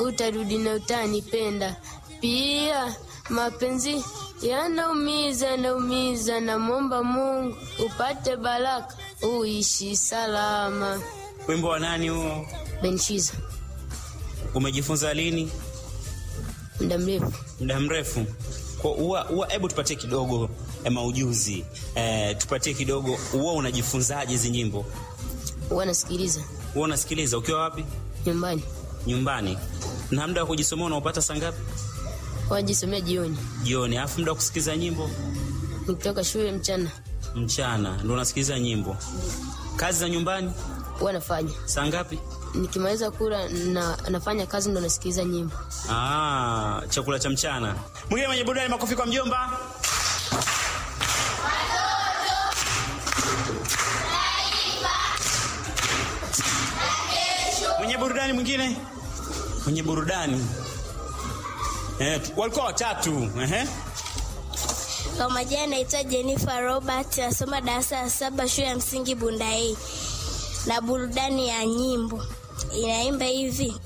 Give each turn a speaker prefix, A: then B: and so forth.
A: utarudi na utanipenda pia. Mapenzi yanaumiza, yanaumiza, namwomba Mungu upate baraka, uishi salama.
B: Wimbo wa nani huo?
A: Benshiza
B: Umejifunza lini?
A: muda mrefu.
B: Muda mrefu. Kwa uwa, uwa, hebu tupatie kidogo eh, maujuzi eh, tupatie kidogo. Uwa unajifunzaje hizi nyimbo?
A: Huwa nasikiliza
B: Uwa unasikiliza ukiwa wapi?
A: nyumbani,
B: Nyumbani. Na muda wa kujisomea unaupata saa ngapi?
A: wajisomea jioni,
B: Jioni. Alafu muda wa kusikiliza nyimbo
A: nikitoka shule mchana
B: mchana ndo unasikiliza nyimbo. Kazi za nyumbani
A: huwa nafanya.
B: saa ngapi?
A: Nikimaliza kula na nafanya kazi, ndo nasikiliza nyimbo.
B: Ah, chakula cha mchana. Mwingine mwenye burudani, makofi kwa mjomba. Mwenye burudani mwingine, mwenye burudani eh, walikuwa watatu ehe.
C: Kwa majina naitwa Jennifer Robert, nasoma darasa la saba shule ya msingi Bundai, na burudani ya nyimbo inaimba hivi